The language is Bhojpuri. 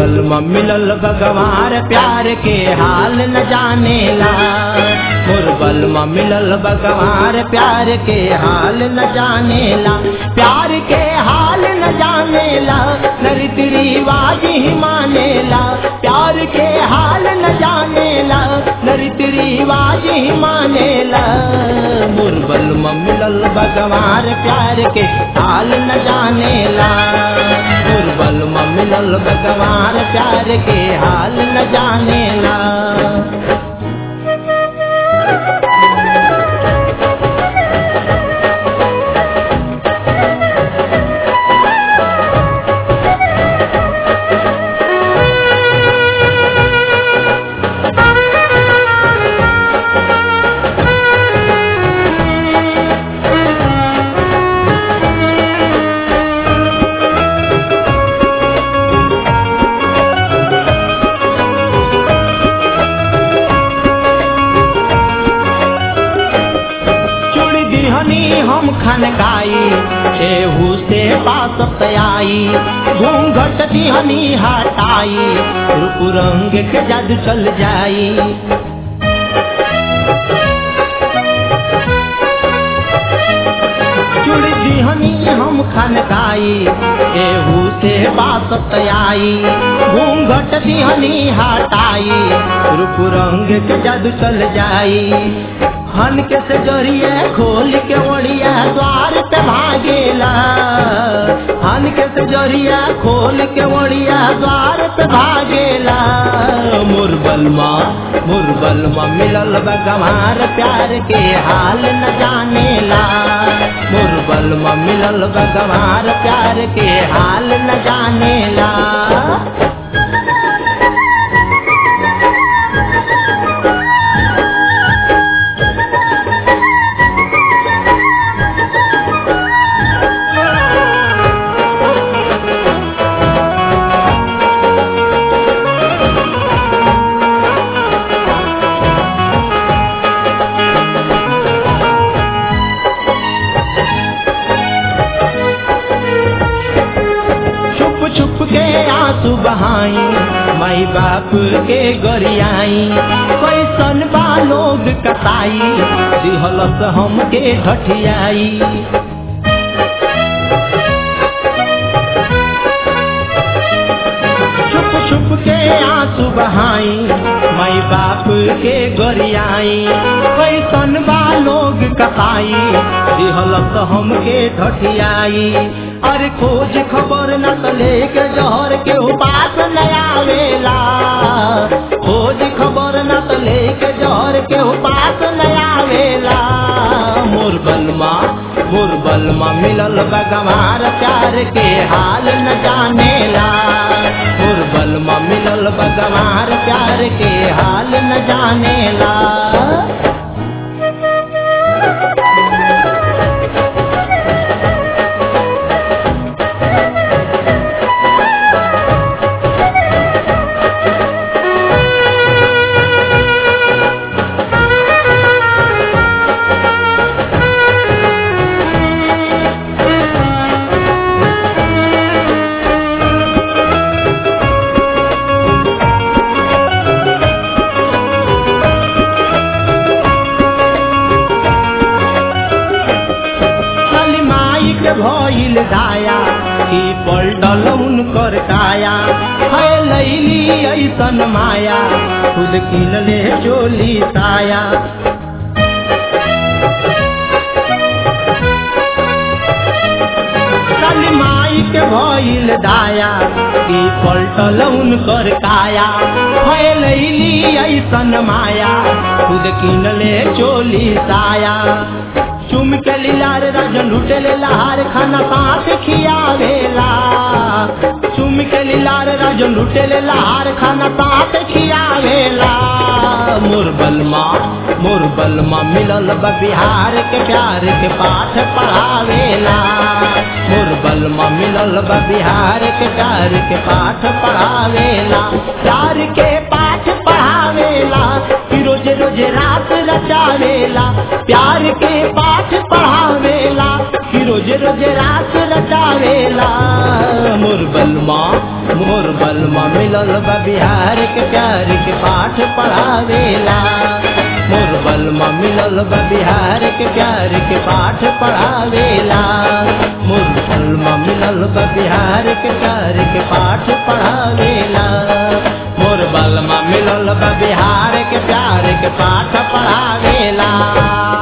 बलमा मिलल भगवान प्यार के हाल न जानेला मोर बलमा मिलल भगवान प्यार के हाल न जानेला प्यार के हाल न जानेला न रीति रिवाज ही मानेला प्यार के हाल न जानेला न रीति रिवाज ही मानेला मोर बलमा मिलल भगवान प्यार के हाल न जानेला मोर बलमा मिलल भगवान प्यार के हाल न जानेला चुड़ दिहनी हम खनकाई एहू से पास आई घूंघट दिहनी हटाई रूप रंग के जादू चल जाई चुड़ दिहनी हम खनकाई एहू से बात आई घूंघट दिहनी हटाई रूप रंग के जादू चल जाई हन के से जरिए खोल के ओढ़िया द्वार पे भागेला हन के से जरिया खोल के ओढ़िया द्वार पे भागेला मोर बलमा मोर बलमा मिलल बगवार प्यार के हाल न जानेला मोर बलमा मिलल बगवार प्यार के हाल न जानेला छुप छुप के आंसू बहाई माई बाप के गरियाई कैसन बा लोग कताई दिहलस हमके घटियाई छुप छुप के आंसू बहाई माई बाप के गरियाई कैसन बा लोग कताई दिहलस हमके घटियाई अरे खोज खबर न त लेके जहर के उपास न आवेला खोज खबर न त लेके जहर के उपास न आवेला मोर बलमा मोर बलमा मिलल बगवार प्यार के हाल न जानेला मोर बलमा मिलल बगवार प्यार के हाल न जानेला खाली माई के भइल दाया कि पलटल उनकर काया है लैली ऐसन माया खुद किनले चोली साया खाली माई के भइल दाया कि पलटल उनकर काया है लैली ऐसन माया खुद किनले चोली साया चुम के लीलार राजन लुटेले लहार खाना साथ खियावेला चुम के लीलार राजन लुटेले लहार खाना साथ खियावेला मोर बलमा मोर बलमा मिलल बा बिहार के प्यार के पाठ पढ़ावेला मोर बलमा मिलल बा बिहार के प्यार के पाठ पढ़ावेला प्यार के पाठ पढ़ावेला कि रोज रोज रात रचावेला प्यार के पाठ पढ़ावेला कि रोज रोज रात रचावेला मोर बलमा मोर बलमा मिलल मिलल बा बिहार के प्यार के पाठ पढ़ावेला मोर बलमा मिलल बा बिहार के प्यार के पाठ पढ़ावेला मोर बलमा मिलल बा बिहार के प्यार के पाठ पढ़ावेला मोर बलमा मिलल बा बिहार के प्यार के पाठ पढ़ावेला